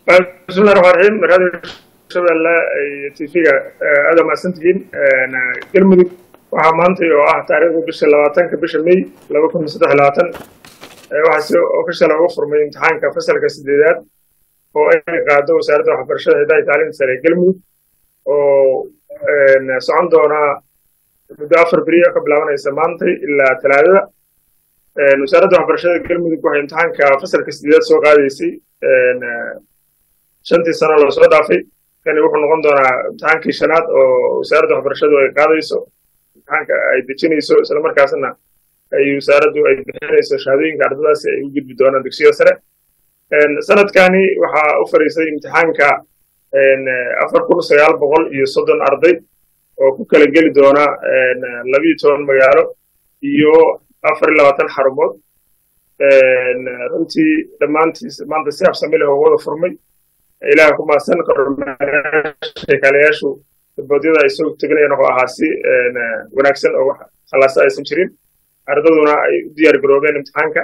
bismillahi raxmaan raxiim radio shabeelle iyo tv-ga aada mahadsantihiin galmudug waxaa maantay oo ah taariikhda bisha labaatanka bisha may laba kun iyo saddex labaatan waxaa si official uga furmay imtixaanka fasalka sideedaad oo ay qaado wasaaradda waxbarashada hidaha iyo tacliinta sare ee galmudug oo socon doonaa muddo afar beriya ka bilaabanaysa maantay ilaa talaadada wasaaradda waxbarashada galmudug waxay imtixaanka fasalka sideedaad soo qaadaysay shantii sano lasoo dhaafay kani wuxuu noqon doonaa imtixaankii shanaad oo wasaaradda waxbarashadu ay qaadayso imtixaanka ay dejinayso islamarkaasna ay wasaaraddu ay bixinayso shahaadooyinka ardadaasi ay u gudbi doonaan dugsiyada sare sanadkani waxaa u fadhiisay imtixaanka afar kun sagaal boqol iyo soddon arday oo ku kala geli doona labiyo toban magaalo iyo afar iyo labaatan xarumood runtii dhammaantiis maanta si habsami leh oo wada furmay ilaah ku maasan sheekaalayaashu daboodyada ay soo teganayaan wuxuu ahaa si wanaagsan oo wax khalaasa aysan jirin ardaduna ay u diyaar garoobeen imtixaanka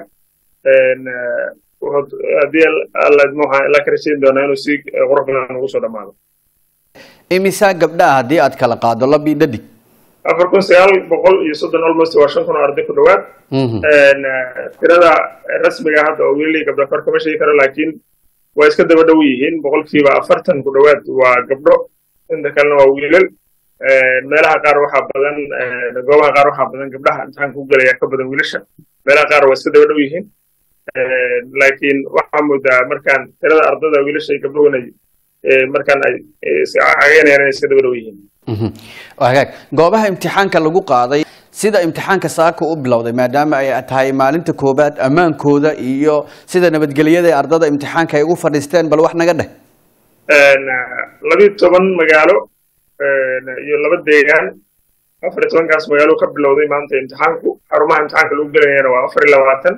haddii alla idmo waxaan ilaa ka rajayn doonaa inuu si qurux badan ugu soo dhammaado imisaa gabdhaha haddii aad kala qaado labii dhadig afar kun sagaal boqol iyo soddon almost waa shan kun oo arday ku dhowaad tirada rasmiga hadda oo weli gabdha kor kama sheegi karo laakiin waa iska daba dhow yihiin boqolkiiba afartan ku dhowaad waa gabdho inta kalena waa wiilal meelaha qaar waxaa badan goobaha qaar waxaa badan gabdhaha imtixaanka ku gelaya ka badan wiilasha meelaha qaar waa iska daba dhow yihiin laakiin waxaa moodaa markaan tirada ardada wiilasha iyo gabdhuhuna markaan ay cagaynayaan inay iska daba dhow yihiin hagaag goobaha imtixaanka lagu qaaday sida imtixaanka saaka u bilowday maadaama ay tahay maalinta koobaad ammaankooda iyo sida nabadgelyada ee ardada imtixaanka ay ugu fadhiisteen bal wax naga dheh labiyo toban magaalo iyo laba deegaan afar iyo tobankaas magaalo ka bilowday maanta imtixaanku xarumaha imtixaanka lagu gelayana waa afar iyo labaatan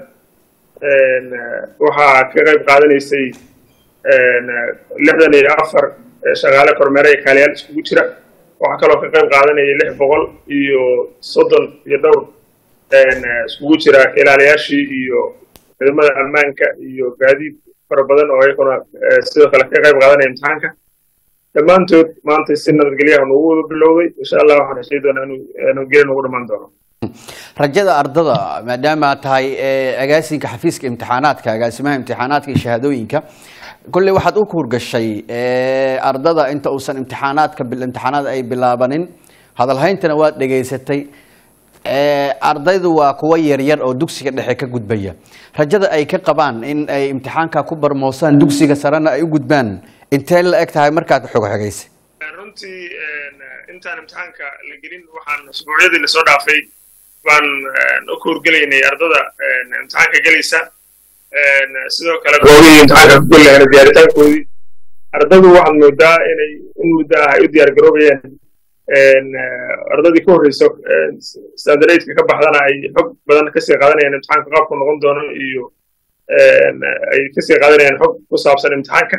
waxaa ka qayb qaadanaysay lixdan iyo afar shaqaale kormeere iyo kaaliyaal iskugu jira waxaa kaloo ka qayb qaadanaya lix boqol iyo soddon iyo dhowr iskugu jira ilaaliyaashii iyo ciidamada ammaanka iyo gaadiid fara badan oo iyaguna sidoo kale ka qayb qaadanaya imtixaanka dhammaantood maanta si nabadgelyaha nugu wada bilowday insha allah waxaan rajay doonaa inuu nabadgelya nugu dhammaan doono rajada ardada maadaama aad tahay agaasinka xafiiska imtixaanaadka agaasimaha imtixaanaadka iyo shahaadooyinka kolley waxaad u kuurgashay ardada inta uusan imtixaanaadka imtixaanaad ay bilaabanin hadalhayntana waad dhegaysatay ardaydu waa kuwa yaryar oo dugsiga dhexe ka gudbaya rajada ay ka qabaan in ay imtixaanka ku barmoosaan dugsiga sarena ay u gudbaan intee la eg tahay markaad xogxogaysay runtii intaan imtixaanka la gelin waxaan usbuucyadii lasoo dhaafay baan u kuurgelaynay ardada imtixaanka gelaysa sidoo kale goobihii imtixaanka ku geli lahayna diyaaritaankoodii ardadu waxaad moodaa inay in muddo ah ay u diyaar garoobayaan ardadii ka horreyso standardka ka baxdana ay xog badan kasii qaadanayaan imtixaanka qaabku noqon doono iyo ay kasii qaadanayaan xog ku saabsan imtixaanka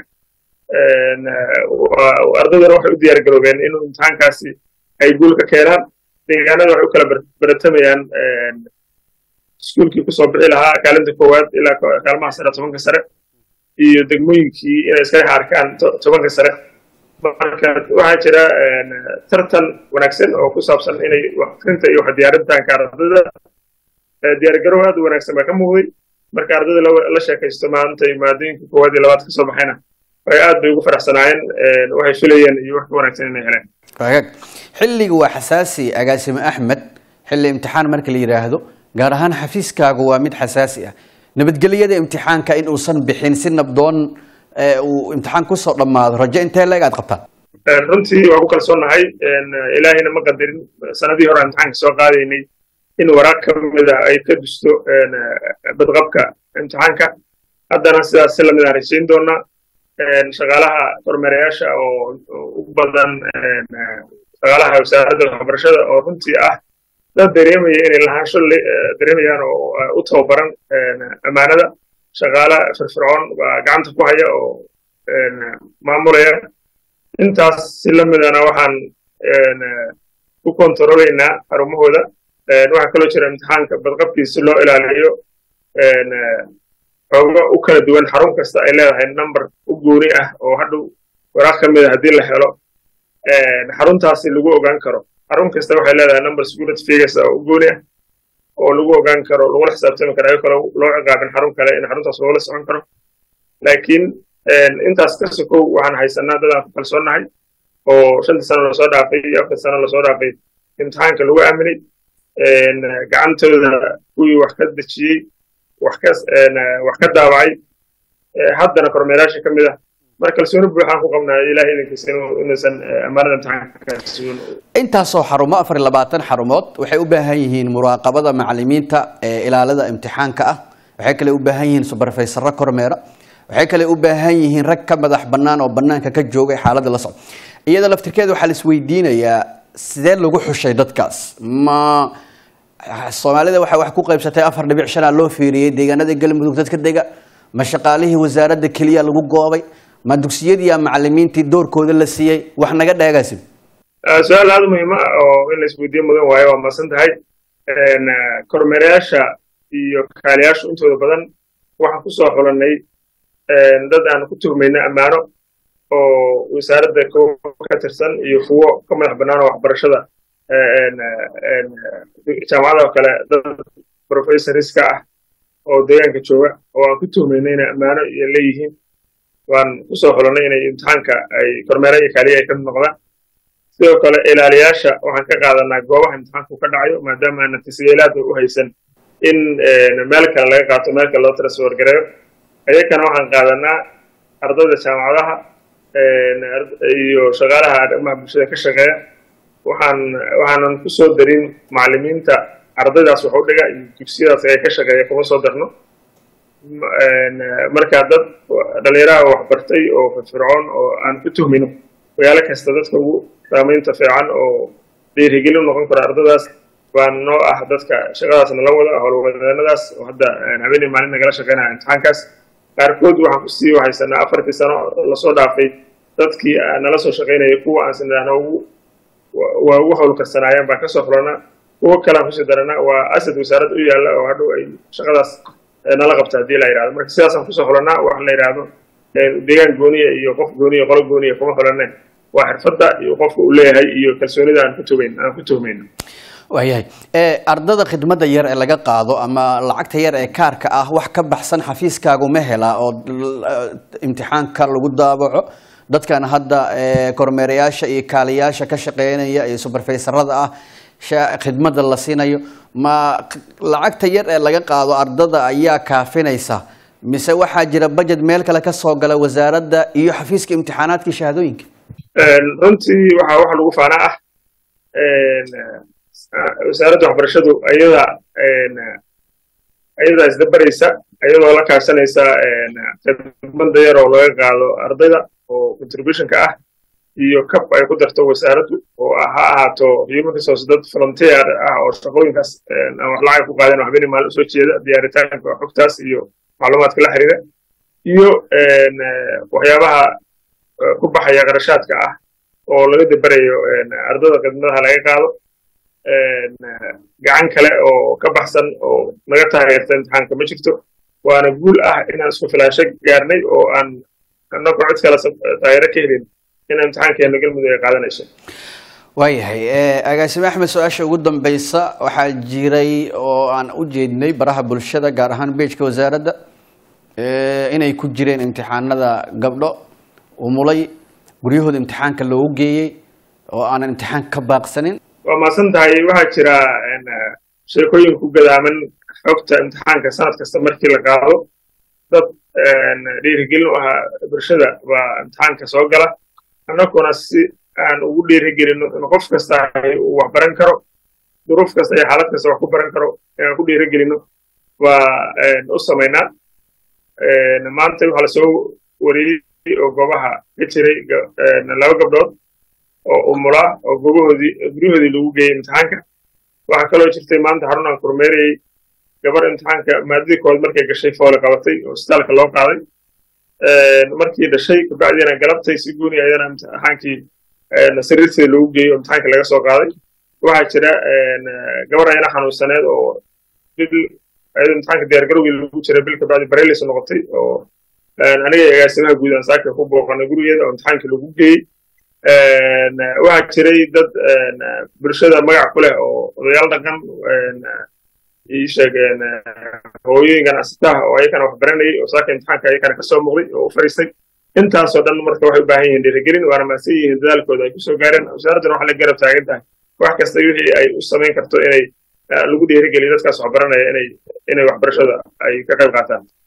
ardaduna waxay u diyaar garoobeen inuu imtixaankaasi ay guul ka keenaan deegaanada waxay u kala baratamayaan iskuulkii kusoo bixi lahaa kaalinta koowaad ilaa kaalmaha sare tobanka sare iyo degmooyinkii inay iska dhex arkaan tobanka sare marka waxaa jira tartan wanaagsan oo ku saabsan inay waxakrinta iyo wax diyaarintaanka ardada diyaargarow aad u wanaagsan baa ka muuqday marka ardada la sheekaysto maanta maadooyinka koowaad iyo labaad kasoo baxayna ay aad bay ugu faraxsanaayeen waxay filayeen iyo wax ka wanaagsan inay heleen xilliga waa xasaasi agaasime axmed xilli imtixaan marka la yidhaahdo gaar ahaan xafiiskaagu waa mid xasaasi ah nabadgelyada imtixaanka in uusan bixin si nabdoon uu imtixaan kusoo dhammaado rajo intee leeg aad qabtaan runtii waa ku kalsoonahay ilaahayna ma qadarin sanadii hore imtixaanka soo qaadaynay in waraaq ka mida ay ka dusto badqabka imtixaanka haddana sidaas si lamid aan rajayn doonaa shaqaalaha kormeerayaasha oo u badan shaqaalaha wasaaradda waxbarashada oo runtii ah dad dareemaya inay lahaansho dareemayaan oo u tababaran ammaanada shaqaala firfircoon baa gacanta ku haya oo maamulaya intaas si la midana waxaan ku kontaroolaynaa xarumahooda waxaa kaloo jira imtixaanka badqabkiisa loo ilaaliyo xooga u kala duwan xarun kasta ay leedahay number u gooni ah oo hadhow waraaq ka mid a haddii la helo xaruntaasi lagu ogaan karo xarun kasta waxay leedahay number security figures oo u gooni ah oo lagu ogaan karo lagula xisaabtami karo ayagoo kale loo ciqaabin xarun kale in xaruntaas loola socon karo laakiin intaas ka sokow waxaan haysanaa dadaan ku kalsoonnahay oo shantii sano lasoo dhaafay iyo afartii sano lasoo dhaafay imtixaanka lagu aaminay gacantooda kuwii wax ka dejiyey wax ka wax ka daawacay haddana kormeerayaasha ka mid ah marka kalsooni buuxaan ku qabnaa ilahay idinkiisa inuusan ammaanada imtixaanka sugan intaasoo xarumo afar iyo labaatan xarumood waxay u baahan yihiin muraaqabada macalimiinta ee ilaalada imtixaanka ah waxay kale u baahan yihiin subarfaysaro kormeera waxay kale u baahan yihiin rag ka madax bannaan oo bannaanka ka joogay xaaladda la socda iyada laftirkeeda waxaa la isweydiinayaa sidee lagu xushay dadkaas ma soomaalida waxay wax ku qaybsatay afar dhibic shanaa loo fiiriyey deegaanada galmudug dadka dega ma shaqaalihii wasaaradda keliya lagu goobay ma dugsiyadii ama macalimiintii doorkooda la siiyey wax naga dheegaasin su-aal aada muhiima oo in la isweydiyo mudan waayo waa masan tahay kormeerayaasha iyo kaaliyaashu intooda badan waxaan ku soo xulanay dad aan ku tuhmayna ammaano oo wasaaradda ka tirsan iyo kuwo ka madax bannaan oo waxbarashada jaamacada oo kale dad professoriska ah oo deegaanka jooga oo aan ku tuhmayna inay ammaano iyo leeyihiin waan ku soo xulanay inay imtixaanka ay kormeera iyo kaaliya ay ka mid noqdaan sidoo kale ilaaliyaasha waxaan ka qaadanaa goobaha imtixaanku ka dhacayo maadaama aanan tasjiilaadka u haysan in meel kale laga qaato meel kale loo transfer gareeyo ayakana waxaan qaadanaa ardayda jaamacadaha iyo shaqaalaha arrimaha bulshada ka shaqeeya waxaan waxaanan ku soo darin macalimiinta ardaydaas wax u dhiga iyo dugsiyadaas ay ka shaqeeya kuma soo darno marka dad dhalinyaraha waxbartay oo firfircoon oo aan ku tuhmino magaalo kasta dadka ugu saamaynta fiican oo dhiirigelin noqon karo ardadaas baan noo ah dadka shaqadaas nala wada howlwadeenadaas oo hadda habeenii maalin nagala shaqeynaya imtixaankaas qaarkood waxaan kusii haysanaa afartii sano lasoo dhaafay dadkii nala soo shaqaynaya kuwa aan sinidhaahno ugu waa ugu howlkarsanaayeen baan kasoo xulanaa kuwo kalean kusii daranaa waa asad wasaaradda u yaalla oo hadhow ay shaqadaas nala qabta haddii la yidhahdo marka sidaasaan kusoo xulanaa waxa la yidhaahdo deegaan gooniya iyo qof gooniya qolo gooniya kuma xulanne waa xirfadda iyo qofka uu leeyahay iyo kalsoonida aan ku tumayn aan ku tuhmayno waayahay ardada khidmadda yar ee laga qaado ama lacagta yar ee kaarka ah wax ka baxsan xafiiskaagu ma helaa oo imtixaanka lagu daabaco dadkan hadda kormeerayaasha iyo kaaliyaasha ka shaqeynaya iyo subarfaysarada ah khidmadda la siinayo ma lacagta yar ee laga qaado ardada ayaa kaafinaysa mise waxaa jira budget meel kale ka soo gala wasaaradda iyo xafiiska imtixaanaadka shahaadooyinka runtii waxaa waxa lagu faanaa ah wasaaradda waxbarashadu ayada ayadaa isdabaraysa ayadoo la kaashanaysa khidmadda yar oo laga qaado ardayda oo contributionka ah iyo kab ay ku darto wasaaraddu oo ha ahaato human resource dad volunteer ah oo shaqooyinkaas aan wax lacag ku qaadeen waxbeni maalin usoo jeeda diyaaritaanka xogtaas iyo macluumaadka la xiriira iyo waxyaabaha ku baxaya qarashaadka ah oo laga dabarayo ardada khidmadaha laga qaado gacan kale oo ka baxsan oo naga taageerta imtixaanka ma jirto waana guul ah inaan isku filaasho gaarnay oo aan annagoo cid kale taageero ka helin in imtixaankeena galmudug ay qaadanayso waayahay agaasime axmed su-aasha ugu dambeysa waxaa jiray oo aan u jeednay baraha bulshada gaar ahaan beejka wasaaradda inay ku jireen imtixaanada gabdho umulay guryahooda imtixaanka loogu geeyey oo aanan imtixaan ka baaqsanin waa maasan tahay waxaa jira sheekooyin ku gadaaman xogta imtixaanka sanad kasta markii la qaado dad dhiirigelin u ahaa bulshada baa imtixaanka soo gala annaguna si aan ugu dhiirigelino in qof kasta uu wax baran karo duruuf kasta iyo xaalad kasta wax ku baran karo inaan ku dhiirigelino waa u samaynaa maanta waxaa lasoo wariyey oo goobaha ka jiray laba gabdhood oo umulaa oo goobahoodii guryahoodii lagu geeyey imtixaanka waxaa kaloo jirtay maanta xarun aan kormeerayey gabar imtixaanka maadadii kood markay gashay foole qabatay oo isbitaalka loo qaaday markii dhashay kabacdiina galabtay si guuni ayana imtixaankii sariirteeda loogu geeyey oo imtixaanka laga soo qaaday waxaa jira gabar ayana xanuunsaneed oo bil ayadoo imtixaanka diyaargarowgii lagu jiray bil kabacdi barelis noqotay oo aniga agaasimaha guud aan saaka ku booqanay gurigeeda oo imtixaankii lagu geeyey waxaa jiray dad bulshada magac ku leh oo odayaal dhaqan ii sheegeen hooyooyin ganacsataha oo ayakana wax baranayay oo saaka imtixaanka ayakana kasoo muuqday oo u fariistay intaasoo dhan marka waxay u baahan yihiin dhiirigelin waana mahadsan yihiin dadaalkooda ay kusoo gaareen wasaaradduna waxaa la garab taagan tahay wax kasta wixii ay u samayn karto inay lagu dhiirigeliyo dadkaas wax baranaya inay inay waxbarashada ay ka qayb qaataan